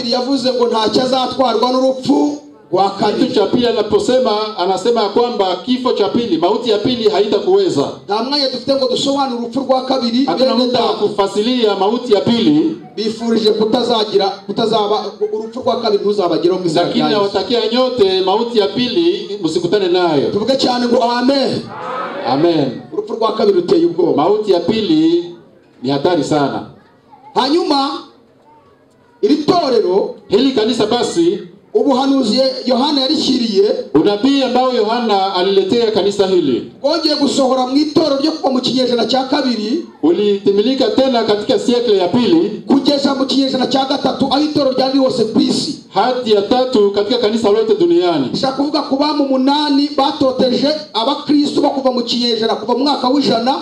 Petero yavuze ngo ntacyo azatwarwa n'urupfu rwa Kitu kabiri cha pili anaposema, anasema ya kwamba kifo cha pili, mauti ya pili haitakuweza. nta mwanya dufite ngo dusobanure urupfu rwa kabiri Hatuna bene muda wa data kufasilia mauti ya pili, bifurije kutazagira kutazaba urupfu rwa kabiri ntuzabageraho mu izina lakini rya Yesu nawatakia nyote mauti ya pili msikutane nayo. tuvuge cyane ngo amen Amen. urupfu rwa kabiri ruteye ubwoba Mauti ya pili ni hatari sana. hanyuma iri torero Hili kanisa basi, ubuhanuzi yohana yarishyiriye unabii ambao Yohana aliletea kanisa hili bwongeye gusohora mu itorero ryo kuva mu kinyejana cya kabiri ulitimilika tena katika siekle ya pili kugeza mu kinyejana cya gatatu aho itorero ryari riri hose ku isi hadi ya tatu katika kanisa lote duniani. bishaka kuvuga ku bamu umunani batoteje abakristo bo kuva mu kinyejana kuva mu mwaka w'ijana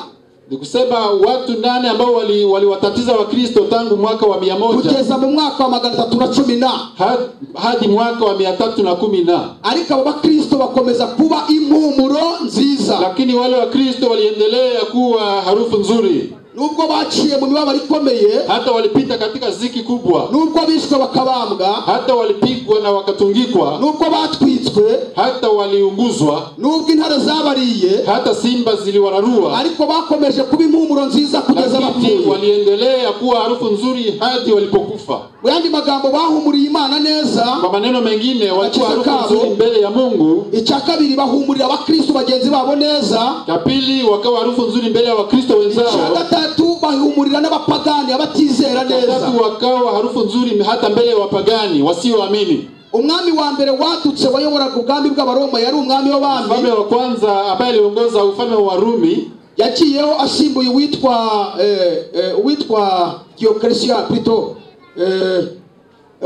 ni kusema watu nane ambao wali- waliwatatiza wakristo tangu mwaka wa mia moja kugeza mu mwaka wa magana atatu na cumi na ha- hadi mwaka wa mia tatu na kumi na ariko abo bakristo bakomeza kuba impumuro nziza lakini wale wakristo waliendelea kuwa harufu nzuri nubwo baciye mu mibabaro ikomeye hata walipita katika ziki kubwa nubwo bishwe bakabambwa hata walipigwa na wakatungikwa nubwo batwitswe hata waliunguzwa nubwo intare zabariye hata simba ziliwararua ariko bakomeje kuba impumuro nziza kugeza lakini bapfuye waliendelea kuwa harufu nzuri hadi walipokufa mu yandi magambo bahumuriye imana neza kwa maneno mengine walikuwa harufu nzuri mbele ya mungu icya kabiri bahumurira abakristo bagenzi babo neza cha pili wakawa harufu nzuri mbele ya wakristo icya wenzao gatatu bahumurira n'abapagani abatizera neza watatu wakawa harufu nzuri hata mbele ya wapagani wasioamini. umwami wa mbere wadutse wayoboraga ubwami bw'abaroma yari umwami Mfalme w'abami wa kwanza ambaye aliongoza ufalme wa Rumi yaciyeho asimbuye uwitwa eh, eh, uwitwa diyokeresiya pito eh,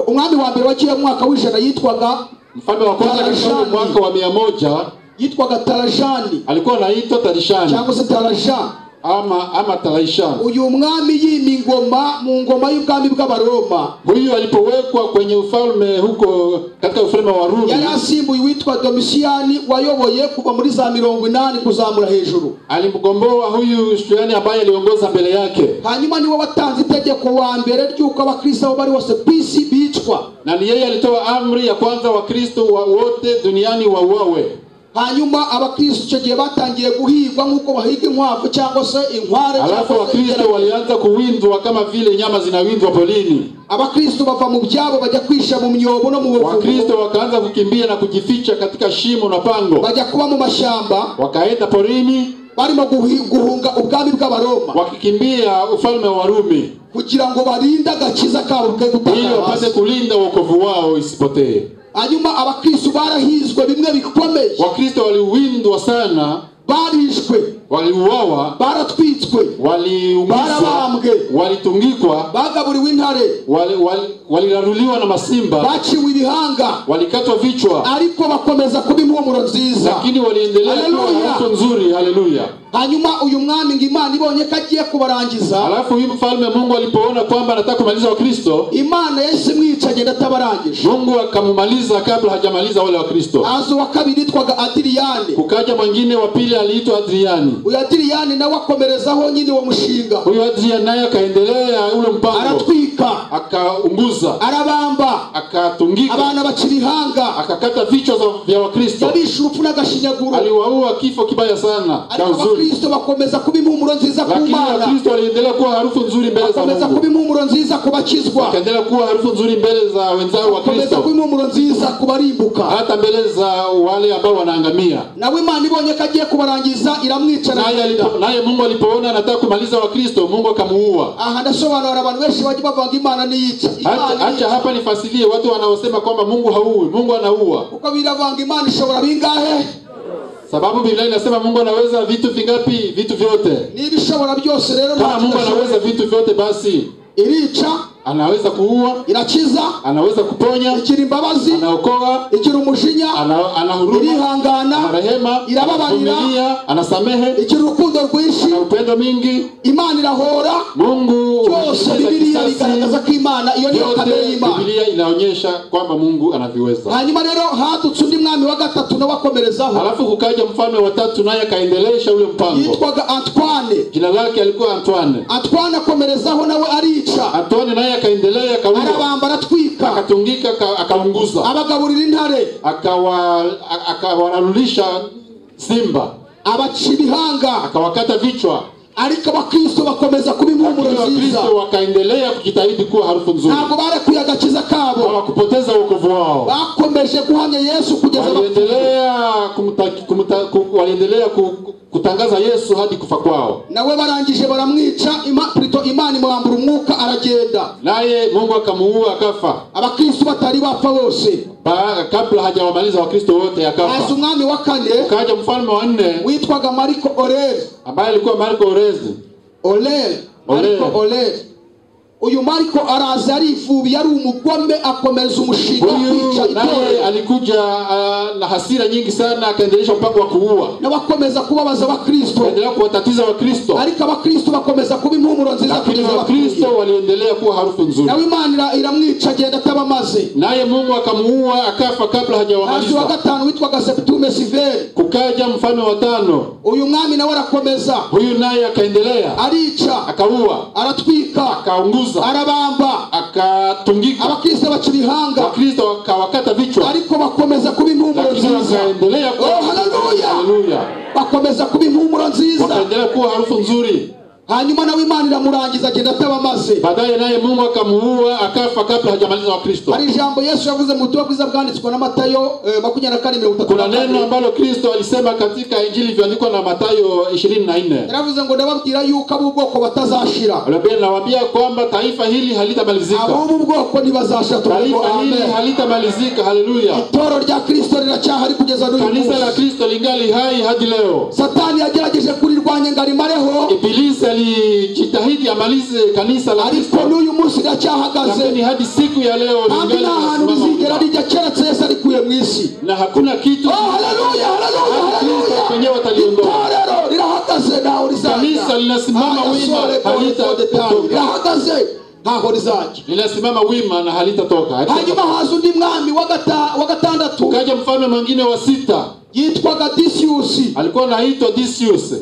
umwami wa mbere waciyeho mu mwaka w'ijana yitwaga mfalme wa kwanza katika Tarashani. mwaka wa mia moja yitwaga tarajani alikuwa anaitwa Tarishani cyangwa se taraja ama ama Taraishani. uyu mwami yima ingoma mu ngoma y'ubwami bw'abaroma Huyu alipowekwa kwenye ufalme huko katika ufalme wa Rumi yari asimbuye uwitwa domisiyani wayoboye kuva muri za mirongo inani kuzamura hejuru alimgomboa huyu Shtuyani ambaye aliongoza mbele yake, hanyuma niwe watanze itegeko wa mbere ry'uko abakristo abo bari bose ku isi bicwa na ni yeye alitoa amri ya kwanza Wakristo wa wote duniani wauawe. hanyuma abakristo icyo gihe batangiye guhigwa nk'uko bahiga inkwavu cyangwa se inkware Alafu cyangwa se Wakristo ingeregere. walianza kuwindwa kama vile nyama zinawindwa polini. abakristo bava mu byabo bajya kwisha mu myobo no mu buvumo Wakristo wakaanza kukimbia na kujificha katika shimo na pango, bajya kuba mu mashyamba wakaenda porini barimo guhi- guhunga ubwami bw'abaroma wakikimbia ufalme wa Rumi kugira ngo barinde agakiza kabo ke ili gutanga wapate hasi kulinda wokovu wao isipotee. hanyuma abakristo barahizwe bimwe bikomeye Wakristo waliwindwa sana, barishwe waliuawa, baratwitswe waliumizwa, barabambwe walitungikwa, bagaburiwe intare wali- wali- waliraruliwa na masimba, baciwe ibihanga walikatwa vichwa, ariko bakomeza kuba impumuro nziza lakini waliendelea kuwa Haleluya! harufu nzuri. Haleluya! hanyuma uyu mwami ngo imana ibonye ko agiye kubarangiza Alafu huyu mfalme Mungu alipoona kwamba anataka kumaliza Wakristo, imana yahise imwica agenda atabarangije Mungu akamumaliza kabla hajamaliza wale Wakristo. aza uwa kabiri yitwaga adiriyani Kukaja mwingine wa pili aliitwa Adriani. uyu adiriyani nawe akomerezaho nyine uwo mushinga Huyu Adrian naye akaendelea ule mpango, aratwika akaunguza, arabamba akatungika, abana baca ibihanga akakata vichwa za- vya Wakristo, yabisha urupfu n'agashinyaguro aliwaua kifo kibaya sana cha ariko uzuri. abakristo bakomeza kuba impumuro nziza ku Lakini mana Wakristo waliendelea kuwa harufu nzuri mbele za bakomeza kuba Mungu, impumuro nziza ku bakizwa wakaendelea kuwa harufu nzuri mbele za wenzao bakomeza kuba Wakristo, impumuro nziza ku barimbuka hata mbele za wale ambao wanaangamia. nawe imana ibonye ko agiye kubarangiza iramwica Naye alipo- aragenda. naye Mungu alipoona anataka kumaliza Wakristo, Mungu akamuua. aha ndasobanura abantu benshi bajya bavanga imana niyica Acha imana acha niyica hapa nifasilie watu wanaosema kwamba Mungu hauui, Mungu anaua. kuko biravanga imana ishobora bingahe Sababu Biblia inasema Mungu anaweza vitu vingapi? Vitu vyote. niba ishobora byose rero Kama ntacyo Mungu anaweza idashoboye. vitu vyote, basi irica anaweza kuua, irakiza anaweza kuponya, igira imbabazi anaokoa, igira umujinya ana, anahuruma, irihangana anarehema, Irababarira. anavumilia, anasamehe, igira urukundo rwinshi ana upendo mingi. imana irahora Mungu byose anaweza bibiliya kisasi, bigaragaza ko imana iyo niyo kamere vyote. y'imana Biblia inaonyesha kwamba Mungu anaviweza. hanyuma rero hadutse undi mwami wa gatatu nawe akomerezaho Halafu kukaja mfalme wa tatu, naye akaendelesha ule mpango. yitwaga antwane Jina lake alikuwa Antoine. atwana akomerezaho nawe arica Antoine naye akaendelea akaundwa arabamba aratwika akatungika aka- akaunguza abagaburira intare Akawa- a- akawararulisha simba abaca ibihanga akawakata vichwa ariko abakristo bakomeza kuba Lakini impumuro nziza wakristo wakaendelea kujitahidi kuwa harufu nzuri ntabwo barekuye agakiza kabo hawakupoteza wokovu wao bakomeje guhamya yesu kugeza bapfuye waliendelea kumuta- kumuta- ku- waliendelea ku- kutangaza yesu hadi kufa kwao nawe barangije baramwica ima- Prito imana imwambura umwuka aragenda naye mungu akamuua akafa abakristo batari bapfa bose Ba- kabla hajawamaliza wakristo wote haza akafa umwami wa kane ukaja mfalme wa nne witwaga mariko oreli ambaye alikuwa marko orezi oreli Oreli. mariko oreli uyu mariko araza arifubi ari umugome akomeza umushinga wo kwica huyu naye itorero alikuja ah, na hasira nyingi sana akaendelesha mpango wa kuua n'abakomeza kubabaza abakristo akaendelea kuwatatiza wakristo ariko abakristo bakomeza kuba impumuro nziza lakini kugeza bapfuye wakristo waliendelea kuwa harufu nzuri nawe imana ira- iramwica agenda atabamaze naye mungu akamuua akafa kabla hazi wa hajawamaliza gatanu witwaga septume siveri kukaja mfalme wa tano uyu mwami nawe arakomeza huyu naye akaendelea arica akaua aratwika akaunguza arabamba akatungika abakristo baca ibihanga wakristo wakawakata vichwa ariko bakomeza kuba impumuro lakini nziza wakaendelea kuwa Oh, haleluya! Haleluya! bakomeza kuba impumuro nziza wakaendelea kuwa harufu nzuri hanyuma nawe imana iramurangiza agenda atabamaze baadaye naye mungu akamuua akafa kabla hajamaliza wakristo hari ijambo yesu yavuze mu butumwa bwiza bwanditswe na matayo eh, makumyabiri na kane mirongo itatu kuna na neno kane ambalo kristo alisema katika injili iliyoandikwa na matayo ishirini na nne yaravuze ngo ndababwira yuko ab'ubwoko batazashira Biblia inawaambia kwamba taifa hili halitamalizika ab'ubu bwoko ntibazashira tuvuge taifa hili amen halitamalizika haleluya itoro rya kristo riracyahari kugeza n'uyu kanisa la munsi kristo lingali hai hadi leo satani yagerageje kurirwanya ngo arimareho ibilisi alijitahidi amalize kanisa la ariko kristo n'uyu munsi riracyahagaze lakini hadi siku ya leo ntabwo lingali nta hantu rizigera linasimama. rijya keretse yesu arikuye mu isi na hakuna kitu oh haleluya haleluya Kristo haleluya mwenyewe ataliondoa itorero rirahagaze ntaho Kanisa linasimama wima, halita- kutoka. rirahagaze ntaho rizajya linasimama wima na halitatoka hanyuma haza undi mwami wa gata- wa gatandatu ukaja mfalme mwingine wa sita yitwaga disiyusi alikuwa anaitwa Decius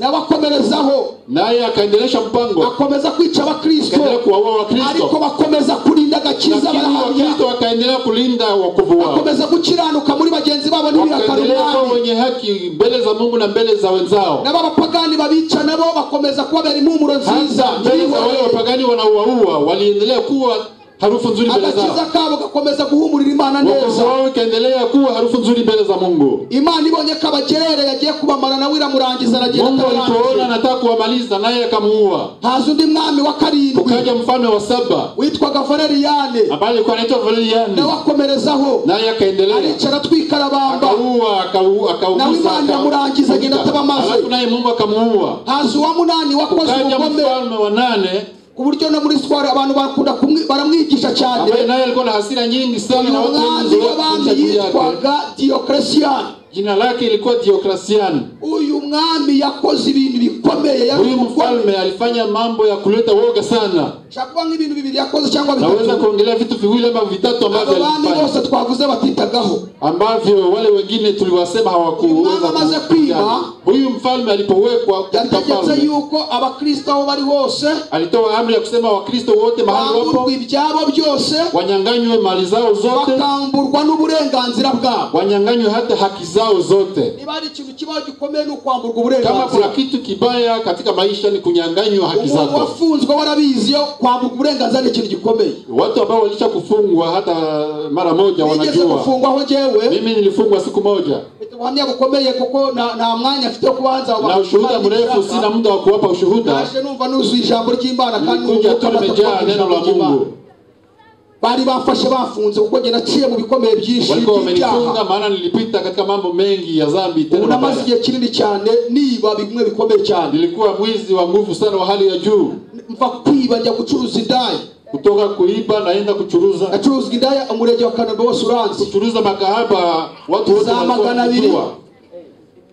n'abakomerezaho naye akaendelesha mpango akomeza kwica akaendelea abakristo kuwaua ariko wakristo bakomeza kurinda agakiza lakini barahamya wakristo wakaendelea kulinda wokovu wao bakomeza gukiranuka muri bagenzi babo wakaendelea kuwa n'ibirakarumani wenye haki mbele za mungu na mbele za wenzao nabo abapagani babica nabo bakomeza kubabera impumuro nziza hasa mbele za wale ntibihorere. wapagani wanaowaua waliendelea kuwa harufu nzuri mbele agakiza zao kabo gakomeza guhumurira imana wokovu neza wao ikaendelea kuwa harufu nzuri mbele za mungu imana ibonye ko abagerere yagiye kubamara nawe iramurangiza aragenda mungu alipoona atabarangije anataka kuwamaliza naye akamuua haza undi mwami wa karindwi ukaja mfalme wa saba witwaga valeriyane ambaye alikuwa anaitwa valeriani nawe akomerezaho naye akaendelea aricara atwikarabamba akaua akau- Nawe akauguza Imana iramurangiza, akau- agenda ataba mazi. Alafu naye mungu akamuua haza uwa munani wakoze ukaja ubugome mfalme wa nane ku buryo no muri sitwari abantu bakunda kumwi- baramwigisha cyane ambaye naye alikuwa na hasira nyingi sana na watu wengi umwami w'abami zote juu yake yitwaga diyokeresiyani jina lake ilikuwa diokrasiani uyu mwami yakoze ibintu bikomeye yari huyu umugome. mfalme alifanya mambo ya kuleta woga sana Nshaka kuvuga nk'ibintu bibiri yakoze cyangwa naweza bitatu kuongelea vitu viwili ama vitatu abo ambavyo bami alifanya bose twavuze batitagaho ambavyo wale wengine tuliwasema Mama hawakuweza amaze kufanya. kwiba. huyu mfalme alipowekwa katika yategetse falme yuko abakristo aho bari hose alitoa amri ya kusema wakristo wote mahali wapo bamburwa ibyabo byose wanyanganywe mali zao zote bakamburwa n'uburenganzira bwabo wanyanganywe hata haki zao zote niba hari ikintu kibaho gikomeye ni ukwamburwa kama kuna uburenganzira kitu kibaya katika maisha ni kunyanganywa haki umuntu zako wafunzwe warabizi yo kwamburwa uburenganzira ni ikintu gikomeye watu ambao walisha kufungwa hata mara moja nigeze wanajua gufungwaho njyewe mimi nilifungwa siku moja mfite ubuhamya bukomeye kuko nta nta mwanya mfite wo kubanza na ushuhuda mrefu sina muda wa kuwapa ushuhuda naje numva nuzuye ijambo ry'imana kandi nilikuja tu numva ko nimejaa amata- neno la mungu bari bamfashe bafunze kuko njye naciye mu bikomeye byinshi walikuwa wamenifunga by'ibyaha maana nilipita katika mambo mengi ya zambi ubu tena namaze mabaya igihe kinini cyane niba bimwe bikomeye cyane nilikuwa mwizi wa nguvu sana wa hali ya juu mva kwiba njya gucuruza indaya kutoka kuiba naenda kuchuruza nacuruzwa indaya umurenge wa kanombe wose uranzi kuchuruza makahaba watu wote Za walikuwa magana wakijua. abiri.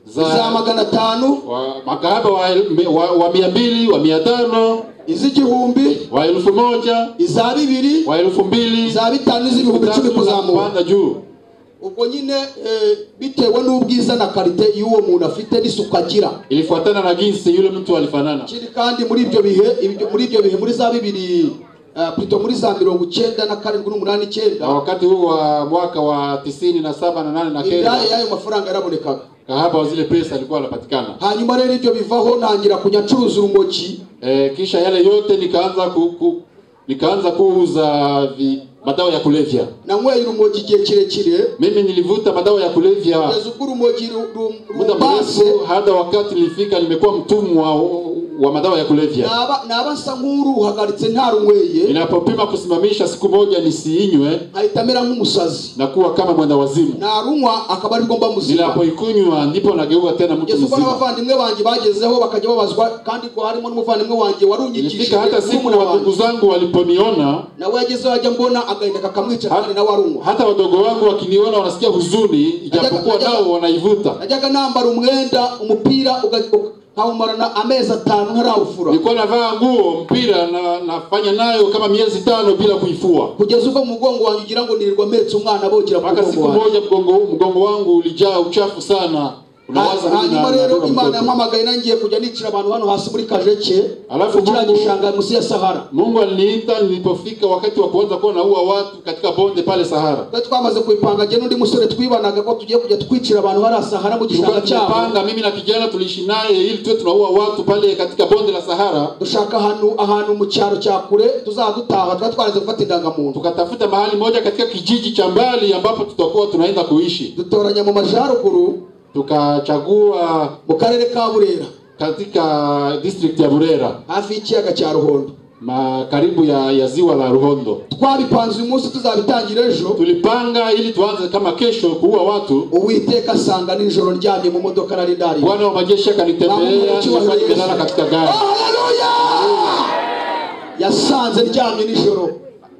za za magana atanu wa- makahaba wa, el- wa, wa mia mbili wa mia tano iz'igihumbi wa elfu moja iza bibiri wa elfu mbili za bitanu n'iz'ibihumbi icumi tatu na kuzamuka kupanda juu ubwo nyine eh, bitewe n'ubwiza na karite y'uwo muntu afite n'isuku agira ilifuatana na jinsi yule mtu alifanana ikindi kandi muri ibyo bihe ibyo- muri ibyo bihe muri za bibiri ah, Pluto muri za mirongo icyenda na karindwi n'umunani icyenda na wakati huu wa mwaka wa tisini na saba na nane na ibyaye kenda y'ayo mafaranga yarabonekaga kahaba wa zile pesa alikuwa anapatikana. hanyuma rero ibyo bivaho ntangira kujya ncuruza urumogi E, kisha yale yote nikaanza ku, ku, nikaanza kuuza vi, madawa ya kulevya. nanyweye urumogi igihe kirekire Mimi nilivuta madawa ya kulevya kugeza ubwo urumogi ru- ru- muda rumbase mrefu, hata wakati nilifika nimekuwa mtumwa wa madawa ya kulevya. naba naba asa nk'uruhagaritse nta runyweye Ninapopima kusimamisha siku moja nisiinywe, ahita amera nk'umusazi nakuwa kama mwenda wazimu. narunywa akaba arirwo mba muzima Ninapoikunywa ndipo nageuka tena mtu kugeza ubwo mzima. n'abavandimwe banjye bagezeho bakajya babazwa kandi ko harimo n'umuvandimwe wanjye wari unyigishije Ilifika hata siku murumuna na ndugu wanjye zangu waliponiona, nawe yagezeho ajya mbona agahinda kakamwica Ha- kandi nawe arunywa hata wadogo wangu wakiniona wanasikia huzuni, ijapokuwa nao wanaivuta. najyaga nambara umwenda umupira uga- uga- nkawumarana amezi atanu ntarawufura Nilikuwa navaa nguo mpira na nafanya nayo kama miezi tano bila kuifua, kugeza ubwo mu mugongo wanjye ugira ngo nirirwa mpetse umwana abogera ku mpaka mugongo siku wanjye moja mgongo, mgongo wangu ulijaa uchafu sana. Unawaza Ha- mimi na- hanyuma rero nabeba imana mtoto. yampamagaye nangiye kujya nicira abantu hano hasi muri kajeke Alafu ku kiriya Mungu- gishanga munsi ya sahara Mungu aliniita nilipofika wakati wa kuanza kuwa naua watu katika bonde pale Sahara. twari twamaze kubipanga jye n'undi musore twibanaga ko tugiye kujya twicira abantu hariya sahara mu Tulikuwa gishanga cyabo tumepanga mimi na kijana tuliishi naye ili tuwe tunaua watu pale katika bonde la Sahara. dushaka ahantu ahantu mu cyaro cya kure tuzaba dutaha twari twaraze gufata indangamuntu Tukatafuta mahali moja katika kijiji cha mbali ambapo tutakuwa tunaenda kuishi. dutoranya mu majyaruguru Tukachagua mu karere ka burera katika district ya Burera hafi y'ikiyaga cya ruhondo ma karibu ya, ya ziwa la Ruhondo. twabipanze uyu munsi tuzabitangira ejo Tulipanga ili tuanze kama kesho kuua watu. uwiteka asanga nijoro ndyamye mu modoka nari ndariye Bwana wa majeshi akanitembelea nilikuwa nimelala katika gari. Haleluya! yasanze ndyamye nijoro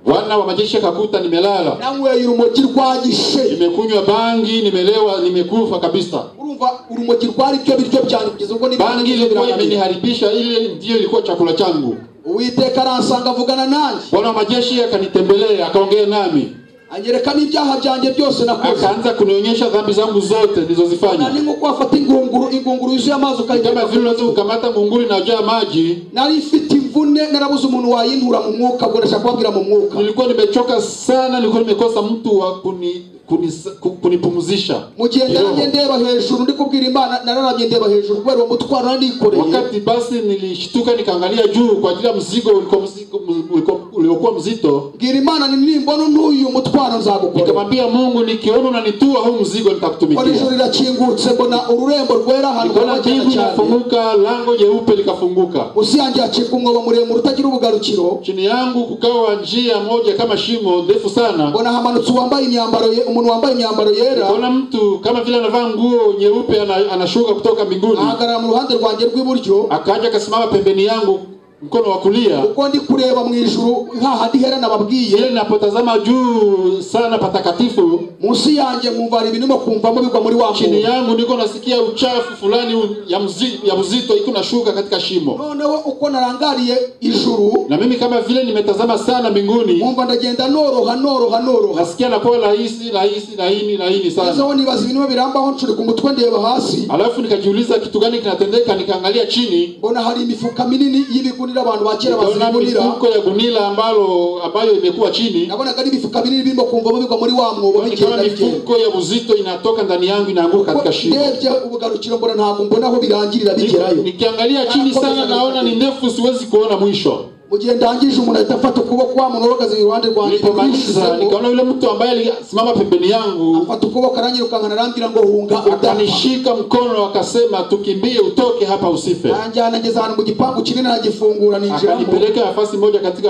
Bwana wa majeshi akakuta nimelala. nanyweye urumogi rwagishe nimekunywa bangi nimelewa nimekufa kabisa urumva urumogi rwari byo biryo byanjye kugeza ubwo n'ibindi bangi biryo ilikuwa birangamira. imeniharibisha ile ndiyo ilikuwa chakula changu uwiteka aransanga avugana nanjye bwana wa majeshi akanitembelea akaongea nami anyereka n'ibyaha byanjye byose nakoze akaanza kunionyesha dhambi zangu zote Na ni nilizozifanya nko wafata ingunguru ingunguru yuzuye amazi kama ukayitema vile unaweza kukamata ngunguri inayojaa maji nari mfite imvune narabuze umuntu wayintura mu mwuka ubwo ndashaka kubabwira mu mwuka nilikuwa nimechoka sana nilikuwa nimekosa mtu wa kuni, kuni, ku- kunipumzisha mu gihe kiroho. ndaramye ndeba hejuru ndi kubwira imana nararamye ndeba hejuru kubera uwo mutwaro nari nikoreye wakati basi nilishtuka nikaangalia juu kwa ajili ya mzigo ulikuwa mzigo- ulikuwa- uliokuwa mzito bwira imana ni nimbona n'uyu mutwaro nzagukora nikamwambia mungu nikiona unanitua huu mzigo mbona nitakutumikia ijuru rirakingutse mbona ururembo rwera ahantu nikaona haba cyane mbingu cyane inafunguka lango jeupe likafunguka munsi yanjye hacika umwobo muremure utagira ubugarukiro chini yangu kukawa njia moja kama shimo ndefu sana mbona hamanutse uwambaye imyambaro ye- umuntu wambaye imyambaro yera nikaona mtu kama vile anavaa nguo nyeupe ana, anashuka kutoka mbinguni ahagarara mu ruhande rwanjye rw'iburyo akaja akasimama pembeni yangu mkono wa kulia uko ndi kureba mu ijuru hahandi hera nababwiye ile ninapotazama juu sana patakatifu munsi yanjye nkumva hari ibintu ndimo kumvamo bigwa muri wa chini muntu yangu niko nasikia uchafu fulani u- ya, mzi, ya uzito iko nashuka katika shimo noneho uko narangariye ijuru na mimi kama vile nimetazama sana mbinguni nkumva ndagenda noroha noroha noroha nasikia nakuwa rahisi rahisi laini laini sana ezeho nibaza ibintu birambaho nshurika umutwe ndeba hasi alafu nikajiuliza kitu gani kinatendeka nikaangalia chini mbona hari imifuka minini y'ibigunira abantu ba kera nikaona bazigunira mifuko ya gunila ambalo ambayo imekuwa chini nabonaga ari imifuka minini birimo kumvamo bigwa muri wa mwobo nikaona bigenda bigenda mifuko ya uzito inatoka ndani yangu inaanguka katika shimo ndebye ubugarukiro mbona ntabwo mbona aho birangirira Niko- bigerayo nikiangalia chini sana naona ni ndefu siwezi kuona mwisho mu gihe ndangije umuntu ahita afata ukuboko wa muntu uhagaze iruhande rwanjye nilipomaliza ndamwishizeho. nikaona yule mtu ambaye alisimama pembeni yangu afata ukuboko aranyirukanka arambwira ngo hunga udapfa akanishika mkono akasema tukimbie utoke hapa usife aranjyana ngeze ahantu mu gipangu kinini aragifungura ninjiramo akanipeleka nafasi moja katika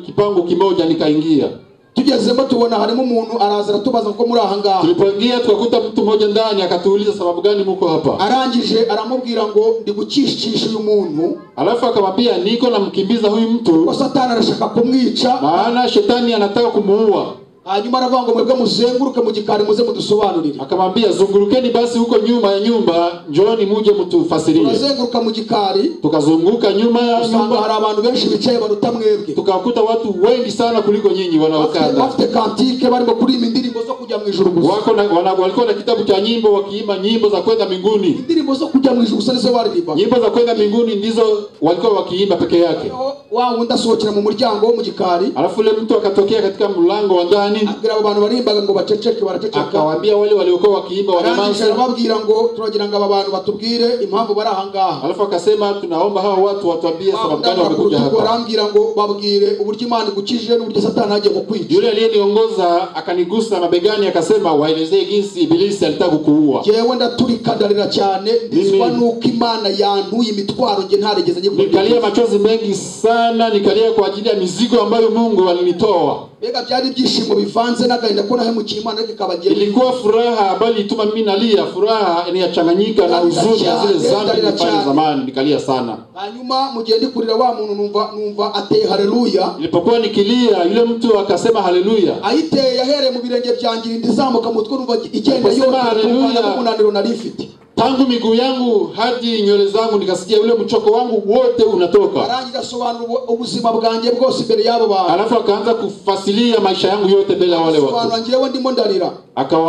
kipango kimoja nikaingia tugezemo tubona harimo umuntu araza aratubaza ko muri aha ngaha tulipoingia tukakuta mtu mmoja ndani akatuuliza sababu gani muko hapa arangije aramubwira ngo ndi gucishisha uyu muntu alafu akamwambia niko namkimbiza huyu ko mtu satani arashaka kumwica maana shetani anataka kumuua hanyuma aravuga ngo mwebwe muzenguruke mu gikari muze mudusobanurire akamwambia zungurukeni basi huko nyuma ya nyumba njooni muje mtufasirie turazenguruka mu gikari tukazunguka nyuma ya usanga nyumba hari abantu benshi bicaye baruta mwebwe tukawakuta watu wengi sana kuliko nyinyi Bafite- wanaokanda bafite kantike barimo kuririmba indirimbo zo kujya mu ijuru gusa wako na, wana, walikuwa na kitabu cha nyimbo wakiimba nyimbo za kwenda mbinguni indirimbo zo kujya mu ijuru gusa nizo baririmba nyimbo za kwenda mbinguni ndizo walikuwa wakiimba peke yake wa wundi asohokera mu muryango wo mu gikari alafu ule mtu akatokea katika mlango wa ndani abwira abo bantu barimbaga ngo baceceke baraceceka akawaambia wale waliokuwa wakiimba arangije wanyamanza arababwira ngo turagira ngo aba bantu batubwire impamvu bari ahangaha alafu akasema tunaomba hawa watu watuambie sababu gani wamekuja kurutuku hapa arambwira ngo babwire uburyo imana igukijije n'uburyo satani agiye kukwica yule aliyeniongoza akanigusa mabegani akasema waelezee jinsi ibilisi alitaka kukuua jewe ndaturikadarira cyane ndizwa Amen. nuko imana yantuye imitwaro nge ntarigeze nikalia nyikora machozi mengi sana nikalia kwa ajili ya mizigo ambayo mungu alinitoa mbega byari ibyishimo bivanze n'agahinda ko nahemukiye imana ariko ikabagenda ilikuwa furaha ambayo ilituma mimi nalia furaha inayachanganyika na huzuni ya zile zambi nilifanya zamani nikalia sana hanyuma mu gihe ndi kurira wa muntu numva numva ateye haleluya nilipokuwa nikilia yule mtu akasema haleluya ayiteye yahereye mu birenge byanjye irinda izamuka mu mutwe numva igenda Ukasema yose haleluya. kumvana n'umunaniro nari mfite tangu miguu yangu hadi nywele zangu nikasikia ule mchoko wangu wote unatoka arangije asobanura ubu- ubuzima bwanjye bwose imbere y'abo bantu alafu akaanza kufasilia maisha yangu yote mbele ya wale asobanura watu njyewe ndimo ndarira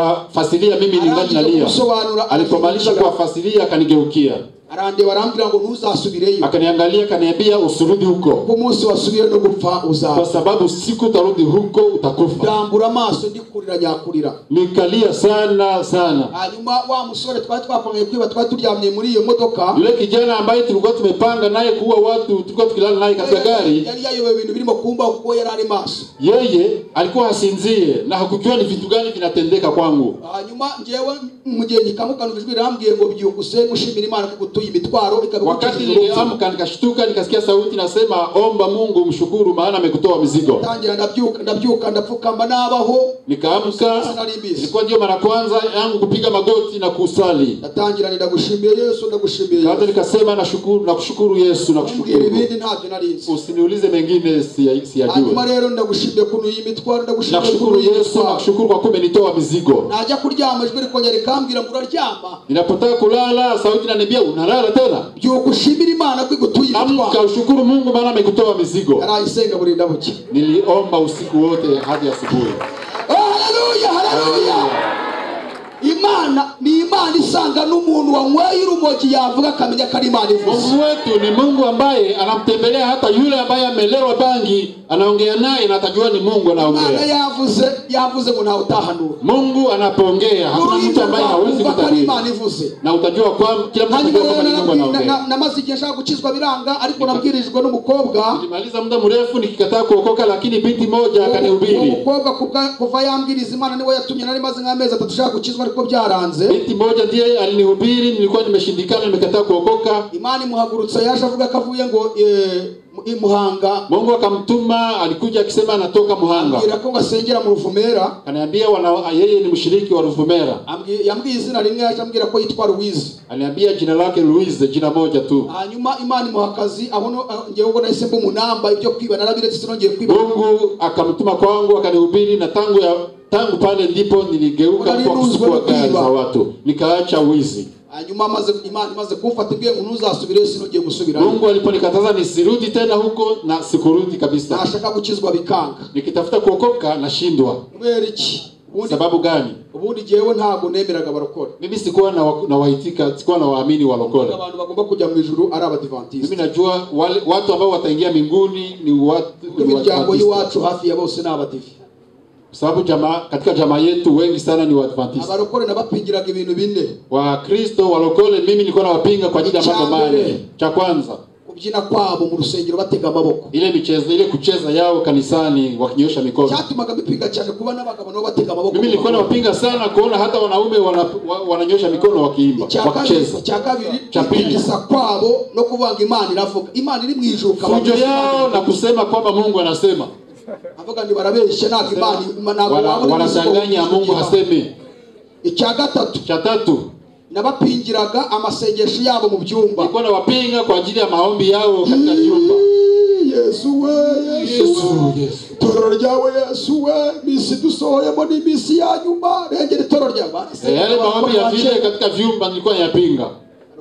akawafasilia mimi ningali arangije nalia kubisobanura alipomaliza arangije- kuwafasilia akanigeukia arandeba arambwira ngo ntuzasubireyo akaniangalia akaniambia usirudi huko kuko umunsi wasubire no gupfa kwa uzaba sababu siku utarudi huko utakufa ndambura amaso ndi kurira nyakurira nikalia sana sana hanyuma wa musore twari twapanganye kwiba twari turyamye muri iyo modoka yule kijana ambaye tulikuwa tumepanga naye kuua watu tulikuwa tukilala naye katika gari yari yayobewe ibintu birimo kumba kuko yari ari maso yeye alikuwa hasinzie na hakujua ni vitu gani vinatendeka kwangu hanyuma ngewe mu gihe ngikamukana ijwi rirambwiye ngo byihuse gushimira imana ko igutuye imitwaro wakati ikabikukijije urupfu niliamka nikashtuka nikasikia sauti nasema omba mungu mshukuru maana amekutoa mizigo tangira ndabyuka ndabyuka ndapfukamba nabaho nikaamka ilikuwa ndiyo mara kwanza yangu kupiga magoti na kusali ndatangira ndagushimiye yesu ndagushimiye kaza yesu nikasema nakushukuru na kushukuru yesu na umbwira kushukuru ibindi ntabyo narinzi usiniulize mengine siya- hanyuma siyajua rero ndagushimiye kuntu iyi mitwaro ndagushimiye nakushukuru kuntu iyi yesu mitwaro nakushukuru kwa kuwa umenitoa mizigo najya kuryama ijwi rikongera rikambwira ngo uraryama ninapotaka kulala sauti inaniambia unalala tena byuka ushimira imana ko igutuye amka imitwaro ushukuru mungu maana amekutoa mizigo arayisenga burinda buke niliomba usiku wote hadi asubuhi haleluya haleluya Haleluya. imana ni imana isanga n'umuntu wanyweye urumogi yavuga akamenya ko ari imana ivuze mungu wetu ni mungu ambaye anamtembelea hata yule ambaye amelewa bangi anaongea naye na atajua ni mungu imana anaongea yavuze yavuze ngo ntawe utahanura mungu anapoongea hakuna mtu ururimi ambaye rwawe hawezi wumva ko ari kutabiri imana ivuze na utajua kwamba kila mtu hanyuma atajua rero kwamba ni mungu narabwi- na- anaongea na- namaze igihe nshaka gukizwa biranga ariko nabwirijwe n'umukobwa nilimaliza muda mrefu nikikataa kuokoka lakini binti moja uwo akanihubiri mukobwa kubwa- kuva yambwiriza imana niwe yatumye nari maze nk'amezi atatu nshaka gukizwa ariko byaranze binti moja ndiye alinihubiri nilikuwa nimeshindikana nimekataa kuokoka imana imuhagurutsa yaje avuga ko avuye ngo eh, mu- i muhanga mungu akamtuma alikuja akisema anatoka muhanga ambwira ko ngo asengera mu ruvumera akaniambia wana- yeye ni mshiriki wa ruvumera Ambwi- yambwiye izina rimwe yaje ambwira ko yitwa ruwizi aliniambia jina lake luise jina moja tu hanyuma imana imuha akazi abono ngewe ubwo nahise mba umunamba ibyo kwiba narabiretse sinongeye kwiba mungu akamtuma kwangu akanihubiri na tangu ya tangu pale ndipo niligeuka Unali kwa kuchukua nuzwe gari za mwiba. watu nikaacha wizi hanyuma amaze imana imaze kumfata imbwiye ngo ntuzasubire sinongeye gusubirayo mungu aliponikataza nisirudi tena huko na sikurudi kabisa nashaka gukizwa bikanga nikitafuta kuokoka nashindwa kubera iki ubundi sababu gani ubundi ngewe ntabwo nemeraga abarokore mimi sikuwa na, wa- na wahitika sikuwa na waamini walokole abantu bagomba kujya mu ijuru ari abadivantisite mimi najua wale, watu ambao wataingia mbinguni ni watu ni imiryango Waadventista. y'iwacu hafi ya bose ni abadivi sababu jamaa, katika jamaa yetu wengi sana ni waadventista abarokore nabapingiraga ibintu bine wakristo walokole mimi nilikuwa nawapinga kwa ajili ya Cha mambo mbere. mane cha kwanza kubyina kwabo mu rusengero batega amaboko ile michezo ile kucheza yao kanisani wakinyosha mikono cyatumaga bipinga cyane kuba n'abagabo nabo batega amaboko mimi ku nilikuwa maguru. nawapinga sana kuona hata wanaume wana, wa, wananyosha mikono wakiimba icya kabiri wakicheza icya kabiri Cha pili. kwinjiza kwabo no kuvanga imana iravuga imana iri mu ijuru ukaba fujo yao na kusema kwamba mungu anasema avuga ngo barabeshya ntabwo imana ntabwo Wana- wabona wanadanganya imizigo- mungu hasemi icya gatatu cha tatu nabapingiraga amasengesho yabo mu byumba nilikuwa nawapinga kwa ajili ya maombi yao katika nyumba Yee, yesu we yesu we itorero ryawe yesu we misi dusohoyemo ni misi ya nyuma rengera itorero rya Eh, yale maombi ya vile katika vyumba nilikuwa ninayapinga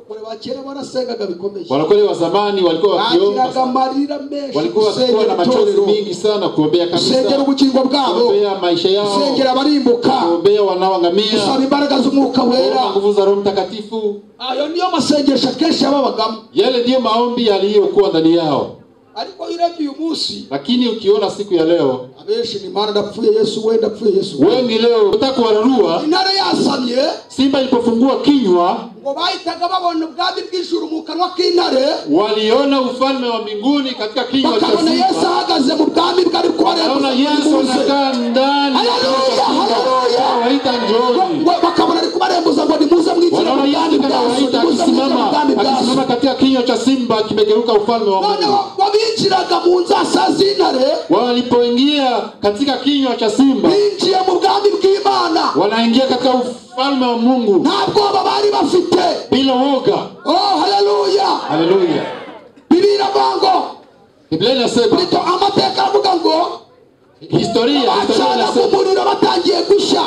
Warokore ba kera barasengaga bikomeye warokole wa zamani walikuwa wakiomba bagiraga sana. amarira menshi walikuwa wakikuwa gusengera na machozi itorero mingi sana kuombea gusengera kanisa ubugingo bwabo kuombea maisha yao gusengera abarimbuka kuombea gusaba wanaoangamia imbaraga z'umwuka wera kuomba nguvu za roho mtakatifu ayo niyo masengesho akenshi yababagamo yale ndiyo maombi yaliyokuwa ndani yao ariko urebye uyu munsi lakini ukiona siku ya leo abenshi ni mara ndapfuye yesu we ndapfuye yesu we wengi leo utaka kuwararua intare yasamye simba ilipofungua kinywa ngo bahitaga babona ubwami bw'ijuru mu kanwa k'intare waliona ufalme wa mbinguni katika kinywa cha bakabona yesu simba ahagaze mu bwami bwari naona yesu kubarembuza anakaa ndani ya kinywa cha Haleluya, simba haleluya. awaita njoni bakabona ari kubarembuza ngo nimuze mwicire mu wanaona bwami yesu bwacu nimuze anawaita mwicire mu akisimama bwami bwacu akisimama katika kinywa cha simba kimegeuka ufalme wa none mungu babinjiraga mu nzasa z'intare walipoingia katika kinywa cha simba binjiye mu bwami bw'imana wanaingia katika ufalme wa mungu nta bwoba bari bafite bila woga oh haleluya haleluya bibira bango biblia inasema rito amateka aravuga ngo historia historia bacanaga inasema umuriro batangiye gushya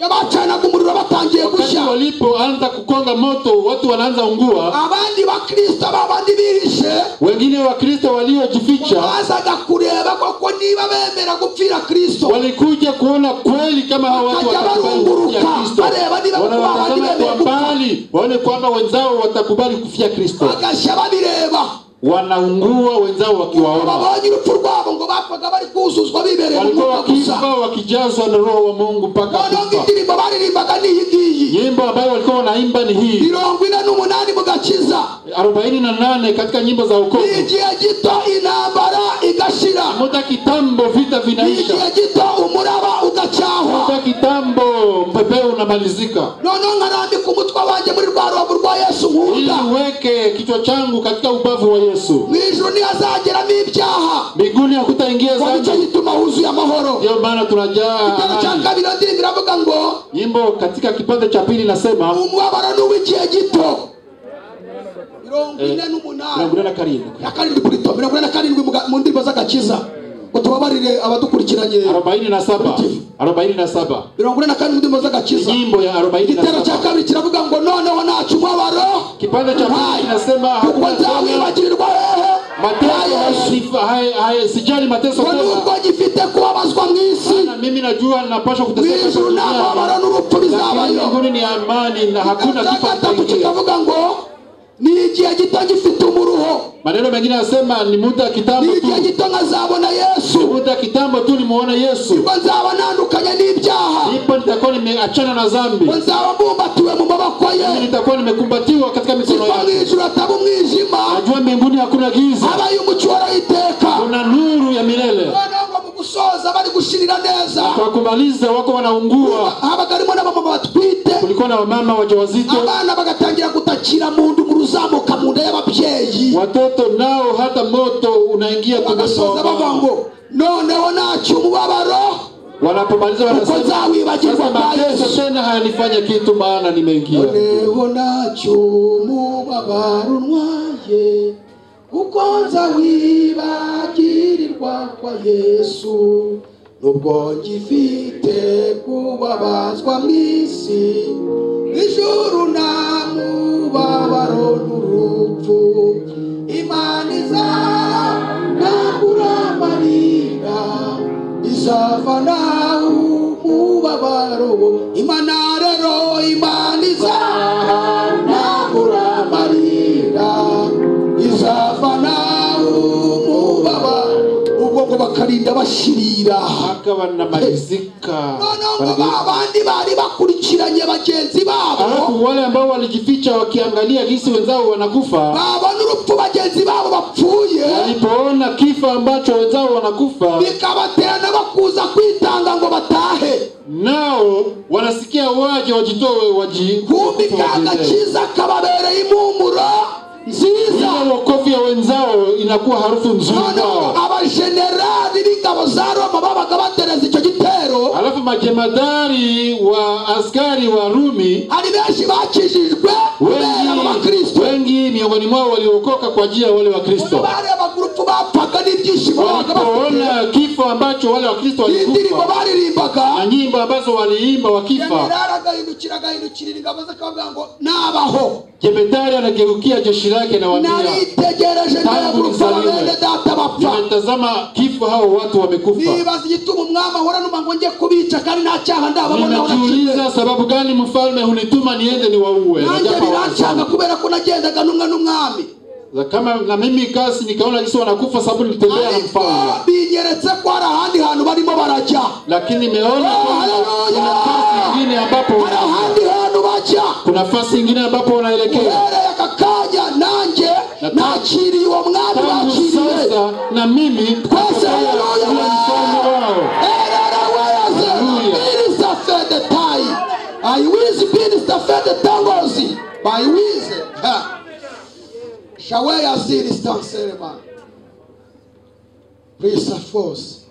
bacanaga umuriro batangiye wakati gushya walipoanza kukonga moto watu wanaanza ungua abandi bakristo babandi bihishe wengine wakristo waliojificha bazaga kureba koko niba bemera gupfira kristo walikuja kuona kweli kama hawa watu Wakaja watakubali barunguruka, kufia kristo bareba niba wanawatazama kubali kwa bemeye mbali waone kwamba wenzao watakubali kufia kristo bagashya babireba wanaungua wenzao wakiwaona babonye urupfu rwabo ngo bapfaga bari kuzuzwa bibereye mu walikuwa mwuka gusa wakifa wakijazwa na roho wa mungu mpaka noneho kufa indirimbo baririmbaga ni iyi ngiyi nyimbo ambayo walikuwa wanaimba ni hii mirongo ine n'umunani mu gakiza 48 katika nyimbo za ni wokovu igihe gito intambara igashira muda kitambo vita ni vinaisha igihe gito umuraba ugacyahwa muda kitambo mpepeo unamalizika noneho nkarambika umutwe wanjye muri rwa rubavu rwa yesu ili nkunda uweke kichwa changu katika ubavu wa yesu mu ijuru ntihazageramo ibyaha miguuni hakutaingia ngo nicyo zambi gituma huzuye amahoro ndiyo maana tunajaa igitabo cya amani. kabiri ndirimbo iravuga ngo nyimbo katika kipande cha pili nasema umubabaro ni uw'igihe gito mirongo ine n'umunani mirongo ine na na karindwi karindwi kuri to mirongo ine na karindwi mu ga- mu ndirimbo z'agakiza ngo tubabarire abadukurikiranye arobaini na saba arobaini na saba mirongo ine na karindwi mu ndirimbo z'agakiza nyimbo ya arobaini na igitero saba cya kabiri kiravuga ngo noneho ntacu umubabaro kipande cha pili kinasema kuko hakuna tena nzawibagirirwa hehe na mateso yesu haya- haya- haya- sijali mateso ngo tena nubwo gifite kubabazwa mu isi na mimi najua napaswa mu kuteseka ijuru nta mubabaro duniani, n'urupfu lakini bizabayo mbinguni ni amani na hakuna cya kifo gatatu kitaingia kikavuga ngo ni igihe gito gifite umuruho maneno mengine yanasema ni muda ni kitambo tu igihe gito nkazabona yesu muda kitambo tu nimuona yesu ngo nzaba ntandukanye n'ibyaha ndipo nitakuwa nimeachana na zambi ngo nzaba mbumbatiwe mu maboko ye Mimi nitakuwa nimekumbatiwa katika mikono ziva mu yake ijuru hataba umwijima najua mbinguni hakuna giza habaye umucyo w'iteka kuna nuru ya milele noneho ngo mu gusoza bari gushirira neza kwa kumaliza wako wanaungua habaga harimo n'abamama batwite kulikuwa na wamama wajawazito abana bagatangira gutakira mu nda umuri uzamuka mu nda y'ababyeyi watoto nao hata moto unaingia tumboni mwa bagasoza bavuga wamama ngo noneho ntacyo umubabaro wanapomaliza kuko wanasema nzawibagirwa sasa kwa yesu mateso tena hayanifanya kitu maana nimeingia noneho ntacyo umubabaro untwaye kuko nza wibagirirwa kwa yesu nubwo ngifite kubabazwa mu isi ijuru nta mubabaro n'urupfu imana iza nakuramarira izava nawe umubabaro imana rero imana iza nakuramarira izava nawe umubabaro ubwo ngo bakarinda bashirira haka wanamalizika noneho ngo Wanageuka. ba bandi bari bakurikiranye bagenzi babo alafu wale ambao walijificha wakiangalia jinsi wenzao wanakufa babona urupfu bagenzi babo bapfuye walipoona kifo ambacho wenzao wanakufa bikabaterana bakuza kwitanga ngo batahe nao wanasikia waje wajitoe waji- kumbi ka wajiendee. gakiza kababereye impumuro nziza ile wokovu ya wenzao inakuwa harufu nzuri noneho kwao abajenerali b'ingabo za roma babaga batereza icyo gitero alafu majemadari wa askari wa Rumi hari benshi bakijijwe kubera abo wengi, bakristo wengi miongoni mwao waliokoka kwa njia ya wale ubwo Wakristo barebaga urupfu bapfaga n'ibyishimo babaga bafite walipoona kifo ambacho wale Wakristo n'indirimbo walikufa baririmbaga na nyimbo ambazo waliimba wakifa, jenerali agahindukira agahindukirira ingabo ze akavuga ngo nabaho jemedari anageukia jeshi lake na wambia, naritegereje ndeba Tangu urupfu nizaliwe. bene data bapfa nimetazama kifo, hao watu wamekufa. nibaza igituma umwami ahora numva ngo njye kubica kandi nta cyaha ndababonaho Ninajiuliza sababu gani mfalme hunituma niende niwaue? na nanjye japo birancanga hawakufanya. kubera ko nagendaga n'umwe n'umwami Na kama na mimi kasi nikaona jinsi wanakufa sababu nilitembea na ariko mfalme, binyeretse ko hari ahandi hantu barimo barajya lakini nimeona Oh, kwamba haleluya! kuna nafasi nyingine ambapo hari ahandi hantu bajya kuna nafasi nyingine ambapo wanaelekea. uhereye aka kanya nanjye Na- nakiriye uwo mwami Tangu bakiriye sasa na mimi Kwese nitafurahia haleluya! kuwa mfalme wao. Erereweze, Hallelujah. Minister Fedetai. I wish Minister Fedetangozi. By wish. Shall we have seen this dance ceremony? Praise the force.